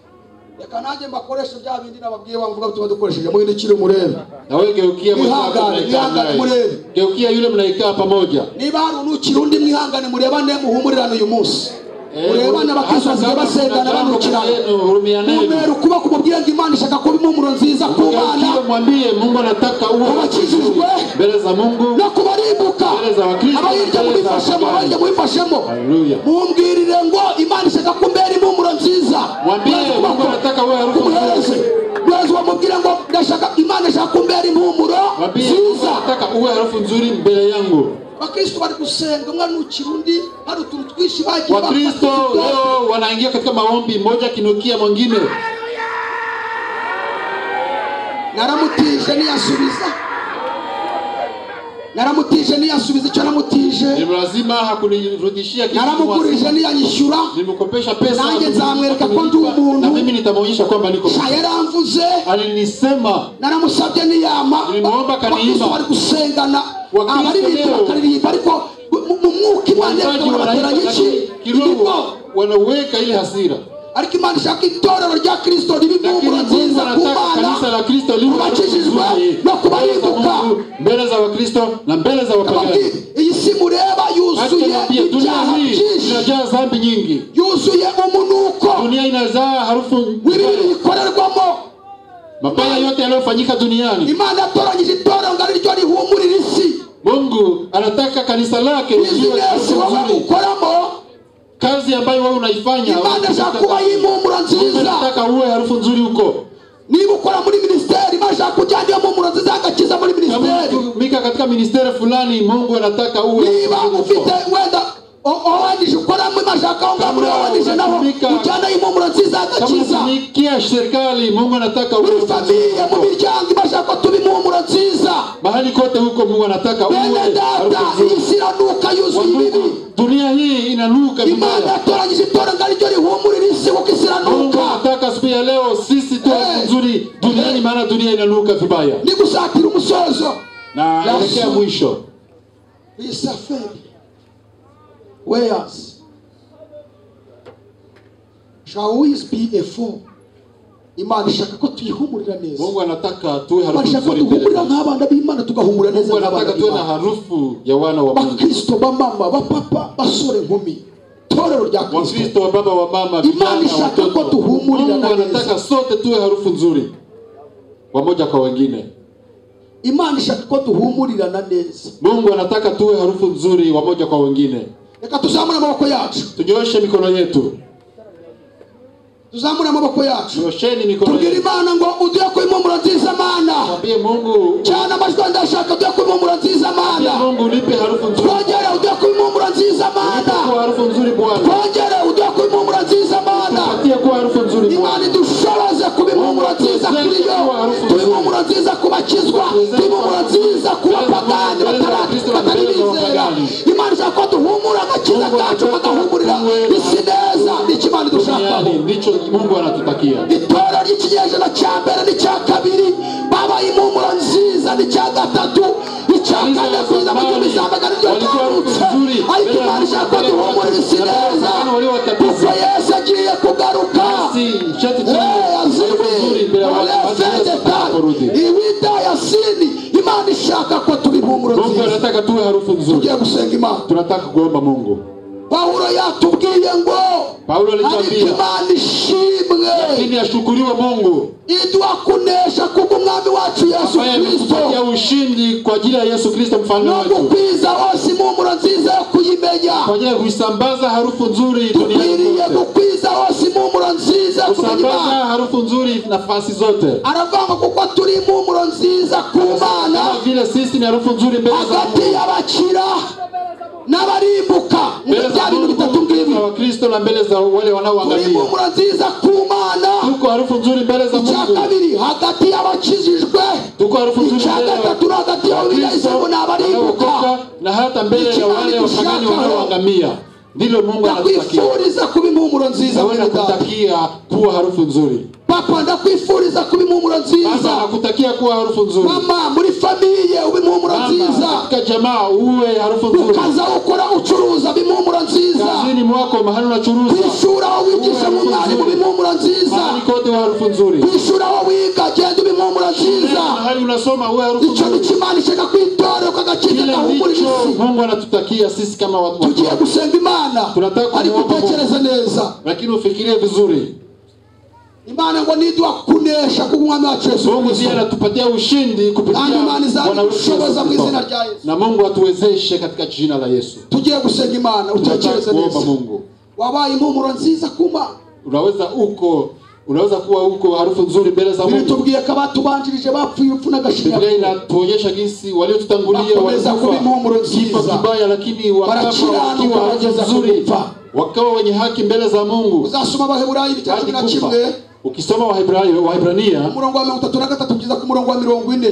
Reka nanjye mbakoresha bya bindi nababwiye bavuga tuba dukoresheje muhindukire umurebe nawe geukia mwenzako Ihangane, mnaikaa naye. ihangane, murebe. geukia yule mnaikaa pamoja niba hari unukira undi mwihangane murebane muhumurirane uyu munsi Eh, murebane abakristo hasa kama kuna basendana jambo banukirana lenu, hurumianeni. umwera ukuboko umubwire ngo imana ishaka kuba impumuro nziza ku bana Geukia mwambie mungu anataka uwe Ubakijijwe. mbele za mungu no kubarimbuka Mbele za Wakristo, abayirya mbele za mubifashemo Wakristo. abayirya mubifashemo Haleluya. mumbwirire ngo imana ishaka kumbera impumuro nziza Mwambie, Mwezi Mungu kuboko, anataka uwe harufu kumuhereze mwezi wamubwire ngo ndashaka imana ishaka kumbera impumuro mwambie mungu nziza anataka uwe harufu nzuri mbele yangu bakristo bari gusenga umwana ukiri undi hari utuntu twinshi bagiye wakristo bafata utudogo. leo wanaingia katika maombi moja kinukia mwingine naramutije ntiyasubiza naramutije ntiyasubiza icyo namutije lazima hakunirudishia kitu naramugurije ntiyanyishyura nilimkopesha pesa Nange hakunilipa, nzamwereka ko ndi hakunilipa, umuntu. na mimi nitamwonyesha kwamba niko sha yaramvuze alinisema naramusabye ntiyama Nilimwomba akaniima. Bakristo bari gusengana Wakristo abaririmba leo. bakaririmba ariko mu- mu- mu mwuka imana waimbaji yakabona wanaimba, batera iki lakini ibigo kiroho wanaweka ile hasira ariko imana ishaka itorero rya kristo ribe lakini impumuro Mungu nziza ku anataka kanisa bana la Kristo liwe na kubakijijwe uzuri no kubarimbuka za Mungu, mbele za Wakristo na mbele za Ababwira, wapagani. iyi si mureba Hata yuzuye nakwambia, dunia ibyaha hii byinshi inajaa dhambi nyingi, yuzuye umunuko dunia inazaa harufu w'ibibi mbaya. bikorerwamo Mabaya yote yanayofanyika duniani, imana yatoranyije itorero ngo ari ryo rihumurira isi Mungu anataka kanisa lake liwe na bizinesi harufu wowe nzuri. ukoramo Kazi ambayo wewe unaifanya imana ishaka kuba y'impumuro Mungu nziza anataka uwe harufu nzuri huko. niba ukora muri minisiteri imana ishaka kujyana iyo mpumuro nziza y'agakiza muri Kama minisiteri unatumika katika ministeri fulani, Mungu anataka uwe niba harufu nzuri ufite huko. wenda owanije ukoramo imana ishaka aho ngaho muri owanije naho ujyana impumuro nziza Kama y'agakiza unatumikia serikali, Mungu anataka uwe muri harufu nzuri famiye mu huko. miryango imana ishaka ko tuba impumuro nziza mahali kote huko Mungu anataka uwe bene data harufu iyi nzuri si iranuka kwa yuzuye ibibi Mungu. Dunia hii inanuka imana vibaya. yatoranyije itorero ngo ari ryo rihumurira isi kuko isi Mungu iranuka anataka siku ya leo sisi tuwe Eh. nzuri duniani, maana dunia inanuka vibaya. ni gusatira umusozo Na Yes. elekea mwisho, isaferi weyas shall always be a fool imana ishaka ko tuyihumurira neza Mungu anataka tuwe imana harufu ishaka ko nzuri mbele duhumurira zake. nk'abana b'imana tugahumura neza Mungu anataka nk'abana tuwe na b'imana harufu ya wana wa Mungu, bakristo bamama bapapa basore nkumi torero rya kristo Wakristo wa baba wa mama, vijana Imani ishaka watoto. ko tuhumurira Mungu neza. anataka sote tuwe harufu nzuri wamoja kwa wengine. imana ishaka ko duhumurirana neza Mungu anataka tuwe harufu nzuri wamoja kwa wengine. reka tuzamure amaboko yacu Tunyooshe mikono yetu, tuzamure amaboko yacu nyoosheni mikono tubwire yetu. imana ngo uduhe ku impumuro nziza mana Mwambie Mungu, cyane amajwi yanjye ashaka uduhe ku impumuro nziza mana mwambie Mungu nipe harufu nzuri. twongere uduhe ku impumuro nziza mana Nipe kuwa harufu nzuri Bwana. twongere uduhe ku impumuro nziza mana Tupatie kuwa harufu nzuri imana Bwana. idushoboze kuba impumuro nziza kuri yo tuba impumuro nziza ku bakizwa tuba impumuro nziza ku bapagani batara- batari bizera imana ishaka ko duhumura agakiza kacu kagahumurira isi neza nicyo imana idushakaho Duniani ndicho Mungu anatutakia. itorero ry'ikinyejana cya mbere n'icya kabiri babaye impumuro nziza n'icya gatatu icya kane kugeza mu gihumbi zamagana iryo ryarutse ariko imana ishaka ko duhumurira isi neza kuko yesu agiye kugaruka Basi cheti Eh, changu azime harufu nzuri mbele ya watu. olefe ya shetani, iwita ya sini. Imana ishaka ko tuba impumuro mungu nziza. anataka tuwe harufu nzuri Tugiye gusenga Imana. tunataka kuomba mungu Pawulo yatubwiye ngo paulo ariko alitwambia Imana ishimwe lakini ashukuriwe mungu iduha kunesha kubw'umwami wacu Yesu ambaye ametupatia Kristo ushindi kwa ajili ya yesu kristo mfalme no wetu gukwiza hose impumuro nziza yo kuyimenya. kwa ajili ya kuisambaza harufu nzuri duniani Dukwiriye kote. gukwiza hose impumuro nziza yo kumenya kusambaza Imana. harufu nzuri nafasi zote aravanga kuko turi impumuro nziza ku Mana kama vile sisi ni harufu nzuri mbele za hagati mungu y'abakira n'abarimbuka mbele bya za bintu bitatu mungu ng'ibi na wakristo na mbele za wale turi wanaoangalia impumuro nziza ku Mana tuko harufu nzuri mbele za icya mungu kabiri hagati y'abakijijwe tuko harufu nzuri icya mbele gatatu ni ya hagati y'abirayisemu n'abarimbuka wanaokoka na hata mbele ya wale wapagani wanaoangamia ndilo mungu anatutakia ndakwifuriza kuba impumuro nziza nawe mwene data nakutakia kuwa harufu nzuri papa ndakwifuriza kuba impumuro nziza baba nakutakia kuwa harufu nzuri mama muri famiye uba impumuro nziza Mama, katika jamaa uwe harufu nzuri ukaza ukora ucuruza bimpumuro nziza kazini mwako mahali ku unachuruza ishuri aho wigisha mu mwarimu bimpumuro nziza mahali kote uwe harufu nzuri ku ishuri aho wiga genda bimpumuro nziza mahali unasoma uwe harufu icyo nzuri nikimana ishaka kwitore ukagakiza kile gahumurira ndicho isi mungu anatutakia sisi kama watu wa tugiye Mungu. gusenga imana Tunataka kumuomba ariko utekereze neza lakini ufikirie vizuri imana ngo niduha kunesha k'umwami wacu yesu mungu ndiye Kristo. anatupatia ushindi kupitia Nani imani zangu Bwana wetu Yesu kushoboza mu Kristo. izina rya Yesu. na mungu atuwezeshe katika jina la yesu tugiye gusenga imana utekereze Tunataka neza kuomba mungu wabaye impumuro nziza kuma unaweza uko unaweza kuwa uko harufu nzuri mbele za mungu biritubwiye ko abatubanjirije bapfuye upfu n'agashinyaguro biblia inatuonyesha jinsi waliotutangulia bakomeza kuba walikufa impumuro kifo nziza kibaya lakini wakafa Barakiranuka wakiwa harufu bageza nzuri kufa. wakawa wenye haki mbele za mungu uzasoma abaheburayo ibitabo hadi cumi na kufa kimwe ukisoma Wahebrayo- wahebrania umurongo wa mirongo itatu na gatatu kugeza ku murongo wa mirongo ine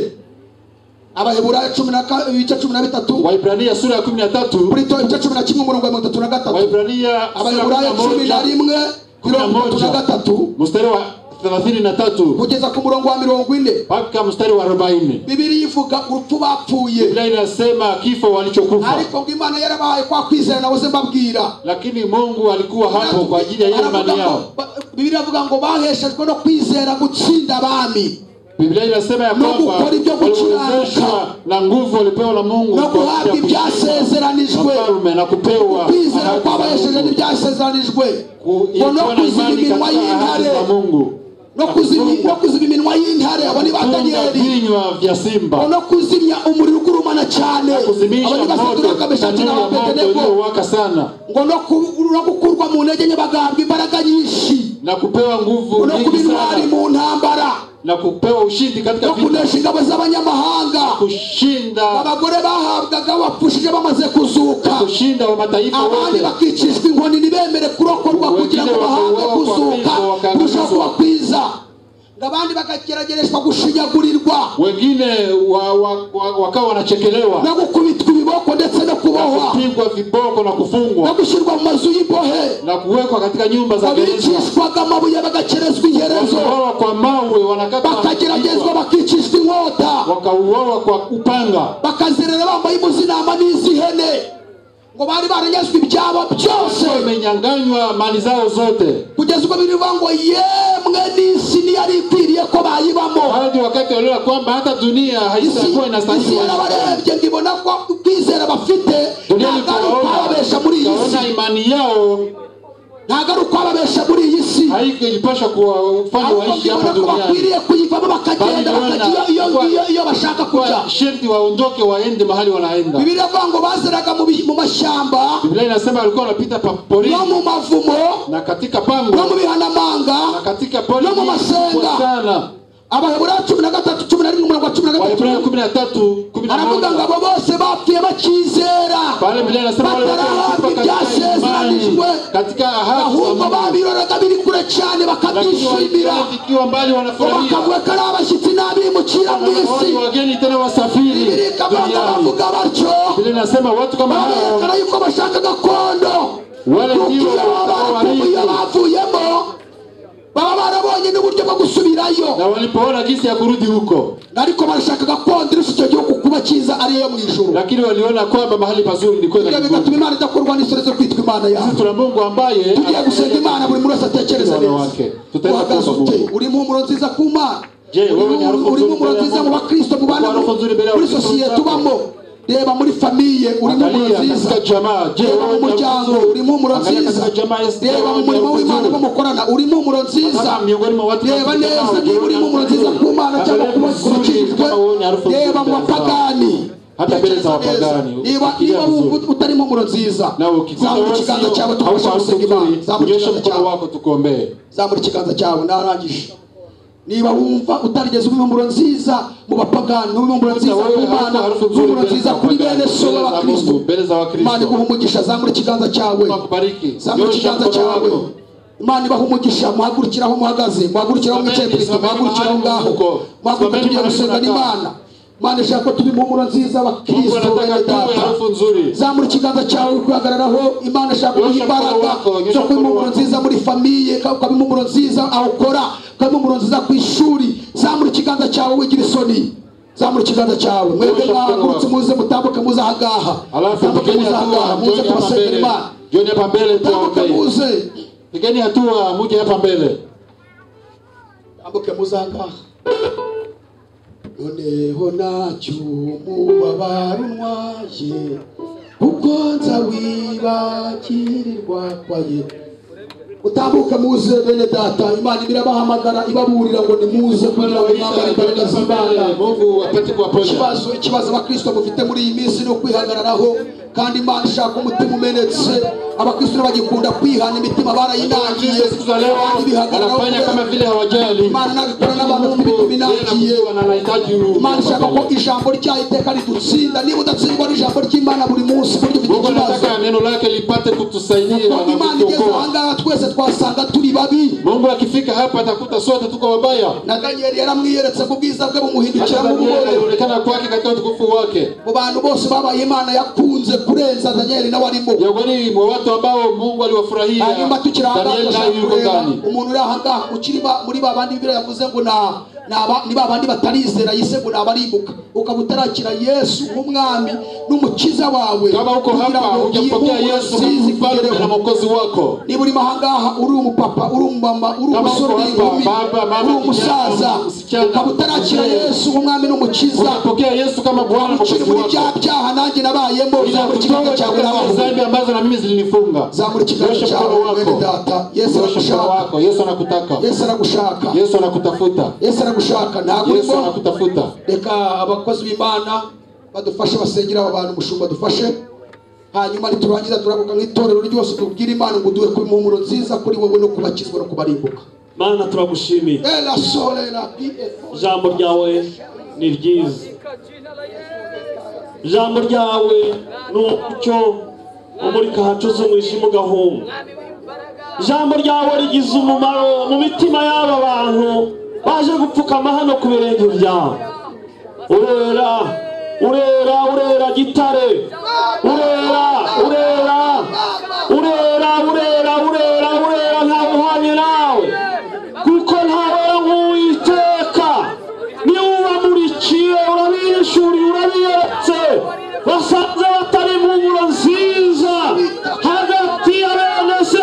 abaheburayo cumi na ka- ibice cumi na bitatu wahebrania sura ya kumi na tatu burito ibice cumi na kimwe umurongo wa mirongo itatu na gatatu wahebrania sura ya kumi abaheburayo na cumi na moja rimwe mirongo itatu na gatatu mstari wa thelathini na tatu kugeza ku murongo wa mirongo ine mpaka mstari wa arobaini bibiri ivuga urupfu bapfuye biblia inasema kifo walichokufa ariko ngo imana yarabahaye kwa kwizera nabuze mbabwira lakini mungu alikuwa hapo kwa ajili ya hiyo imani Aravuga yao ngo- ba- bibiri avuga ngo baheshejwe no kwizera gutsinda abami biblia inasema ya No kwamba gukora ibyo waliwezeshwa gukiranuka. na nguvu walipewa na mungu no kwa guhabwa ajili ya kuishi na ibyasezeranijwe mfalme na kupewa kwizera ahadi kwabahesheje za Mungu. n'ibyasezeranijwe Ku- ngo no kuwa na kuziba imani iminwa katika ahadi y'intare za mungu no kuzimya- no kuziba iminwa y'intare abo ni ba kufunga daniyeli vinywa vya ngo simba no kuzimya umuriro ugurumana cyane abo kuzimisha ni moto basaduruka meshaki tanuru ya moto n'ababedenego iliyowaka sana ngo no ku- no gukurwa mu ntege nke bagahabwa imbaraga nyinshi na kupewa ngo nguvu no kuba nyingi intwari sana mu ntambara na kupewa ushindi katika no vita kunesha ingabo z'abanyamahanga kushinda abagore bahabwaga bapfushije bamaze kuzuka kushinda wa mataifa abandi wote bakicishwa inkoni ntibemere kurokorwa kugira ngo bahabwe kuzuka kurushaho kuba kwiza ngo abandi bakageragereshwa gushinyagurirwa wengine wa, wa, wa, wakawa no wanachekelewa gukubitwa ibiboko ndetse no kubohwa kupigwa viboko na no kufungwa gushyirwa mu mazu y'imbohe na kuwekwa katika nyumba za gereza babicishwaga amabuye bagakerezwa iherezo wakauawa kwa mawe bakageragezwa wanakatwa bakicishwa inkota wakauawa kwa upanga bakazerera bambaye umuzinama n'iz'ihene ngo bari baranyazwe ibyabo byose wamenyanganywa mali zao zote kugeza ubwo birivuga ngo yemwe n'isi niyo yari ikwiriye ko bayibamo hadi wakati waliona kwamba hata dunia haitakuwa isi inastahili wanadamu. yarabarebye ngo ibona ko kwizera bafite dunia ntabwo ari ukwababesha muri iyi si ikaona imani yao ntabwo ari ukwababesha muri iyi si haikuipasha kuwafanya ahubwo waishi hapa mbibona ko duniani bakwiriye kuyivamo bakagenda Bali bakajya Yohana- iyo- iyo- iyo- iyo bashaka kujya kwa sherti waondoke waende mahali wanaenda bibiri iravuga ngo bazeraga mu bi- mu mashyamba biblia inasema walikuwa wanapita pa porini no mu mavumo na katika no mu pango bihanamanga na katika pori no mu masenga. sana abaheburayo cumi na gatatu cumi na rimwe umurongo wa cumi na wahebrania gatatu kumi na tatu kumi na aravuga ngo moja abo bose bapfuye bakizera pale biblia inasema wale wote batarahabwa walikufa katika imani ibyasezeranijwe katika ahadi za ahubwo Mungu babiroraga biri kure cyane lakini bakabyishimira walikuwa vikiwa mbali wanafurahia bakavuga ko ari abashyitsi n'abimukira mu isi Wanaona wageni tena wasafiri bibiri ikabanza duniani bavuga batyo biblia inasema watu kama hao barerekana yuko bashaka gakondo Wale ndio kubwira batawarithi. abapfuye bavuyemo baba barabonye n'uburyo bwo gusubirayo na walipoona jinsi ya kurudi huko ariko barashaka gakondo irusha icyo gihugu kuba cyiza ariyo yo mu ijuru lakini waliona kwamba mahali pazuri ni kwenda ibyo mbinguni. bigatuma imana idakorwa n'isore zo kwitwa imana yawe Sisi tuna mungu ambaye tugiye gusenga imana buri muntu wese atekereza Mwana neza wake. Tutaenda uhagaze kuomba ute Mungu. uri impumuro nziza ku mana je wewe ni harufu uri nzuri mu mbele ya nziza mu Mungu bakristo mu bana Uko harufu nzuri mbele ya muri Kristo sosiyete zako. ubamo reba muri famiye uri mu angalia nziza katika jamaa je reba mu wewe ni harufu muryango nzuri uri mu Angalia nziza katika jamaa Esther, reba mu wewe ni murimo harufu w'imana nzuri. mo mukorana uri mu nziza Hata miongoni mwa watu reba wanaokuja neza nao, niba wewe uri ni mu harufu nziza nzuri. ku mana cyangwa Angalia ku harufu nzuri, bakijijwe kama wewe ni harufu nzuri reba mu mbele za- bapagani Hata mbele za Tekereza neza. wapagani, niba ukifikiria niba wumva vizuri. utari mu nziza nawe ukikuta zamura wewe ikiganza sio cyawe hauko tubashe harufu gusenga imana nzuri zamura unyoshe ikiganza mkono cyawe wako tukuombee zamura ikiganza cyawe narangije niba wumva utarigeze ubibumburo nziza mu bapagani ubibumburo nziza Sasa ku wewe bana harufu harufu nzuri ubibumburo mbele nziza za kuri wapagani, bene so mbele za b'abakristo Mungu, mbere za imana Wakristo. iguha umugisha zamura ikiganza cyawe Mungu akubariki. zamura Nyosha ikiganza mkono cyawe wako. imana ibaha umugisha muhagurukiraho muhagaze muhagurukiraho Amen. mwicaye kristo Simameni muhagurukiraho mahali ngaho mko. muhaguruka Simameni tugiye mahali gusengana mnakaa. imana imana ishaka ko tuba impumuro nziza Mungu abakristo anataka bene tuwe data harufu nzuri zamura ikiganza cyawe kwihagararaho imana ishaka Nyosha kuguha mkono imbaraga wako, nyosha zo kuba mkono impumuro wako. nziza muri famiye ukaba impumuro nziza aho ukora ukaba impumuro nziza ku ishuri zamura ikiganza cyawe wigira isoni zamura ikiganza cyawe mwebwe Nyosha mkono mwahagurutse wako. muze mutambuke muze ahangaha alafu mutambuke pigeni muze ahangaha hatua muze mjoni hapa kubasengera mbele imana mjoni hapa mbele mutambuke tuwaombee muze pigeni hatua muje hapa mbele ambuke muzanga noneho ntacyo mubabarunwaye kuko nza wibagirirwa kwaye utambuke muze bene data imana ibirabahamagara ibaburira ngo nimuze kugira ngo mwambare imbaraga z'imana mungu apate kuwaponya ikibazo ikibazo abakristo mufite muri iyi minsi ni ukwihagararaho kandi imana ishaka umutima umenetse abakristo bagikunda kwihana imitima barayinangiye Wakristo siku za leo kandi bihagararaho wanafanya kama kubera- vile hawajali imana nabikora n'abantu bafite mungu imitima yeye inangiye anakuwa na anahitaji huyu imana ishaka ko mbele. ijambo ryayo iteka ridutsinda niba udatsindwa n'ijambo ry'imana buri munsi buryo ufite mungu ikibazo anataka neno lake lipate kutusaidia kuko na imana igeze kutuokoa ahangaha twese twasanga turi babi mungu akifika hapa atakuta sote tuko wabaya na daniyeli yaramwiyeretse ku bwiza bwe hata bumuhindukiramo danieli ububore alionekana kwake katika utukufu wake mu bantu bose babaye imana yakunze kurenza daniyeli nawe arimo miongoni mwa watu ambao mungu aliwafurahia hanyuma tukiri danieli ahangaha naye yuko kureba ndani umuntu uri ahangaha ukiri ba- muri ba bandi bibiri yavuze ngo na- ni aba- ni ba bandi batarizera yise ngo ni abaribuka ukaba utarakira yesu nk'umwami n'umukiza wawe kama uko kugira hapa ngo hujampokea iyi yesu mpumuro nziza kama mfalme na ikugereho. mwokozi wako niba urimo ahangaha uri umupapa uri umumama uri Kama umusore uko uri hapa, inkumi baba, mama, uri umusaza kijana, msichana, ukaba utarakira mzee. yesu nk'umwami n'umukiza unapokea yesu kama bwana na ukiri mwokozi muri bya wako byaha nanjye nabayemo zamura ikiganza Ninatutoa cyawe katika nawe dhambi ambazo na mimi zilinifunga zamura ikiganza Nyosha cyawe mkono mwene wako data yesu Nyosha mkono aragushaka wako yesu anakutaka yesu aragushaka yesu anakutafuta yesu aragushaka ntabwo yesu urimo anakutafuta reka abakozi b'imana badufashe basengera aba bantu umushumba dufashe hanyuma niturangiza turaguka nk'itorero ryose tubwire imana ngo duhe ku impumuro nziza kuri wowe no kubakizwa no kubarimbuka mana turagushimiye era sorera pf ijambo ryawe ni ryiza ijambo ryawe ni umucyo umurika hacuze umwijima ugahunga ijambo ryawe rigize umumaro mu mitima y'aba bantu baje gupfukama hano ku birenge byawe urera urera urera gitare urera